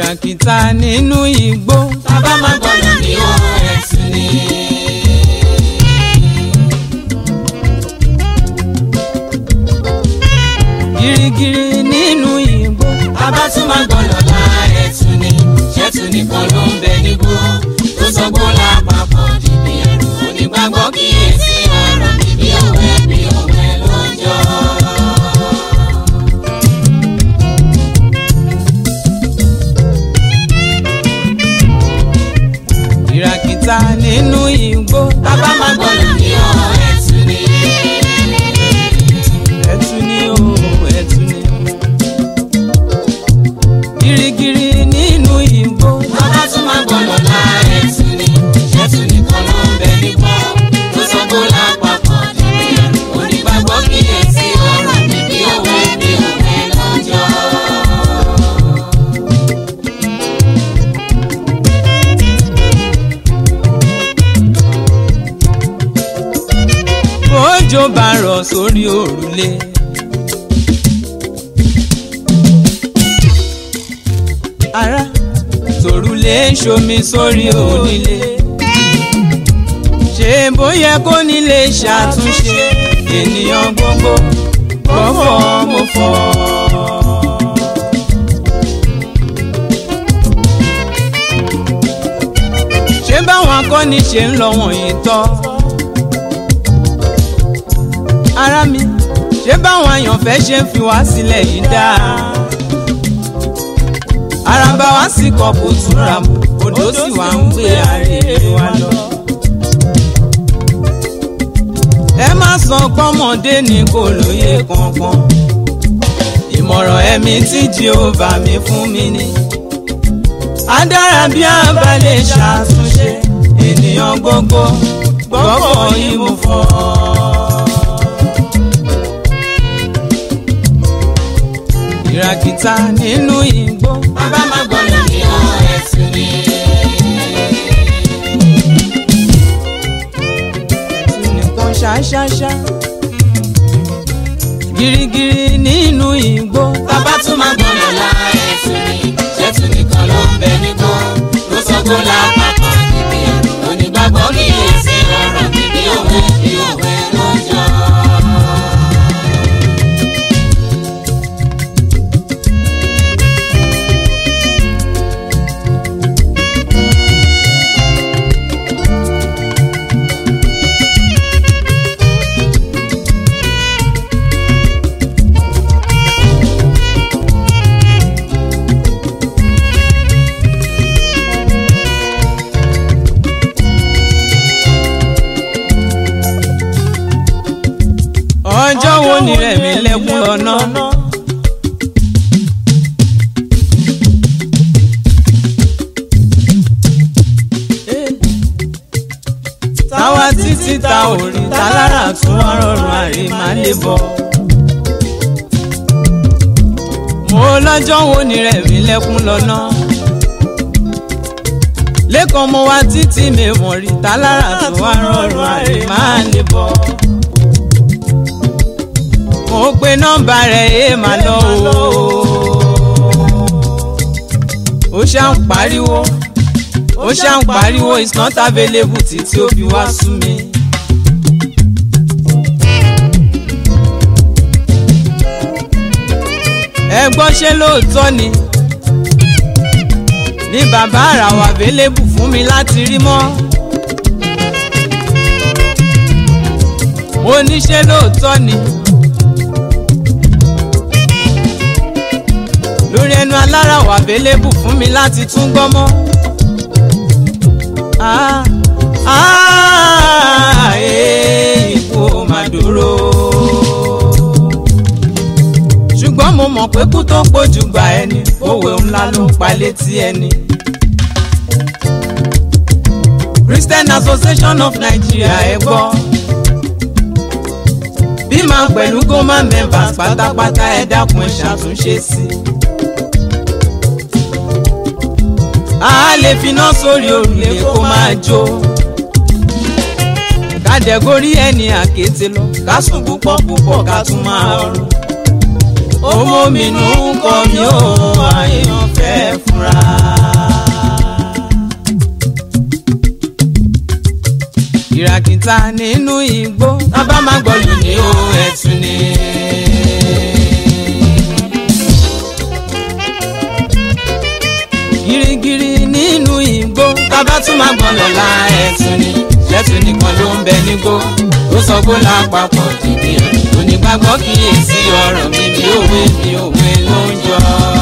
ìràkìtà nínú igbó. bàbá má gbọ́dọ̀ ní o ẹ̀sùn ni. girigiri nínú igbó. bàbá tún má gbọ́dọ̀ la ẹ̀sùn ni. ṣẹ́tù nìkan ló ń bẹ nígbó. tó sọgbó lápapọ̀ dìbì ẹ̀rù onígbàgbọ́ kíyèsí ọ̀rọ̀ mi bí òwe bí òwe ló ń jọ. ìràkìtà nínú igbó. bàbá má gbọ́dọ̀ ní o ẹ̀sùn ni. ẹ̀tù ni o ẹ̀tù ni. girigiri nínú igbó. bàbá tún má gbọ́dọ̀ la ẹ̀sùn ni. ṣẹ́tù nìkan ló ń bẹ nígbó. tó sọgbó lápapọ̀ dìbì ẹ̀rù onígbàgbọ́ kíyèsí ọ̀rọ̀ mi bí òwe bí òwe ló ń jọ. òjò bá rọ̀ sórí òrùlé. ara tòrùlé ń ṣomi sórí onílé. ṣé bóyá kó nílé ṣàtúnṣe ènìyàn gbogbo gbọ́fọ̀ mo fọ́. ṣé báwọn akọ́ni ṣe ń lọ wọ̀nyí tọ́ ara mi ṣé báwọn àyànfẹ́ ṣe ń fi wá sílẹ̀ yìí dáa. araba wa sì kọ kò túra mọ́ odò sì wá ń gbé àárẹ̀ wa lọ. ẹ má sọ pọ́mọdé ní kò lóye kankan ìmọ̀ràn ẹ̀mí tí Jèhófà mi fún mi ni. á dára bí a bá lè ṣàtúnṣe ènìyàn gbogbo gbọ́kọ̀ yìí mo fọ́. ìràkìtà nínú igbó. bàbá má gbọ́dọ̀ ní o ẹ̀sùn ni. ẹ̀sùn nìkan ṣáṣáṣá. girigiri nínú igbó. bàbá tún má gbọ́dọ̀ la ẹ̀sùn ni. ṣẹ́tù nìkan ló ń bẹ nígbó. ló sọgbó lápapọ̀ dìbì ẹ̀rù onígbàgbọ́ kíyèsí ọ̀rọ̀ mi bí òwe bí òwe ló ń jọ. ọjọ́ wo ni rẹ̀mí lẹ́kún lọ́nà. táwa títí ta ò rí tálára tún wá rọrùn àrí máa lè bọ̀. mo lọ́jọ́ wo ni rẹ̀mí lẹ́kún lọ́nà. lẹ́kọ̀ọ́ mo wá títí mi mọ̀ rí tálára tún wá rọrùn àrí máa lè bọ̀ mo pe nọ́mbà rẹ̀ ẹ máa lọ o. ó ṣá ń pariwo ó ṣá ń pariwo it's not available títí ó fi wá sú mi. ẹ gbọ́ ṣé lóòótọ́ ni ní bàbá àràwọ̀ available fún mi láti rí mọ́. mo ní ṣé lóòótọ́ ni. lórí ẹnu alára wà available fún mi láti tún gbọ́ mọ́. Ah, ah, eh, ikú ò mà dúró. ṣùgbọ́n mo mọ̀ pé kú tó pọ̀jù gbà ẹni òwe ńlá ló ń pa létí ẹni. Christian Association of Nigeria ẹ gbọ́. bí màá pẹ̀lú goma members pátápátá ẹ dákun ẹ ṣàtúnṣe sí i. a lè finá sórí òrùlé kó máa jó kàdẹ́górí ẹni àkété lọ ká sùn púpọ̀ púpọ̀ ká tún máa rùn ọmọ mi nù ń kọ́ mi ó àyàn fẹ́ ẹ fura. ìràkìtà nínú igbó bàbá máa gbọ́lù ní o ẹ̀tún ni. girigiri nínú igbó bàbá tún máa gbọ́n lọ́la ẹ̀tún ni. ṣẹ́tún nìkan ló ń bẹ nígbó tó sọ pé lápapọ̀ dìbì ẹ̀rù onígbàgbọ́ kíyèsí ọ̀rọ̀ mi bí òwe bí òwe ló ń jọ.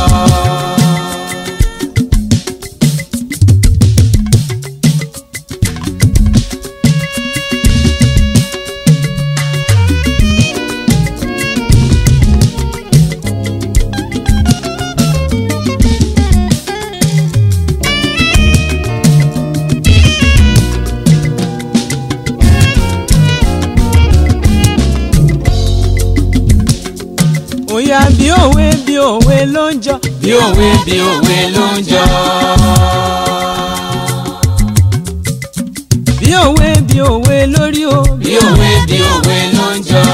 òyà bí òwe bí òwe ló ń jọ. bí òwe bí òwe ló ń jọ. bí òwe bí òwe lórí o. bí òwe bí òwe ló ń jọ.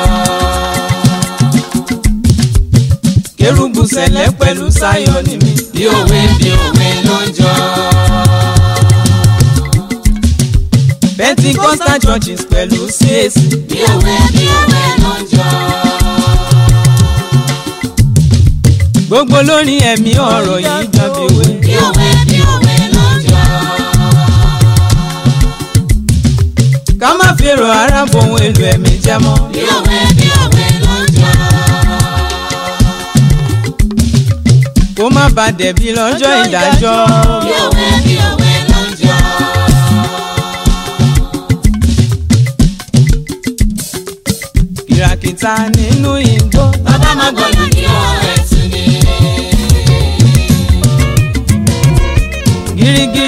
kérúbù sẹ̀lẹ̀ pẹ̀lú sáyọ̀ ní mi. bí òwe bí òwe ló ń jọ. pentecostal churches pẹ̀lú CAC. bí òwe bí òwe ló ń jọ. gbogbo lórí ẹ̀mí ọ̀rọ̀ yìí jọbi wé. bí òwe bí òwe ló ń jọ. ká má fèrò ara bohun èlò ẹ̀mí jẹ́ mọ́. bí òwe bí òwe ló ń jọ. kó má ba dẹ̀bi lọ́jọ́ ìdájọ́. bí òwe bí òwe ló ń jọ. kìràkìtà nínú igbó. bàbá máa gbọ́dọ̀ ní ọ̀rẹ́ tún ni. girigiri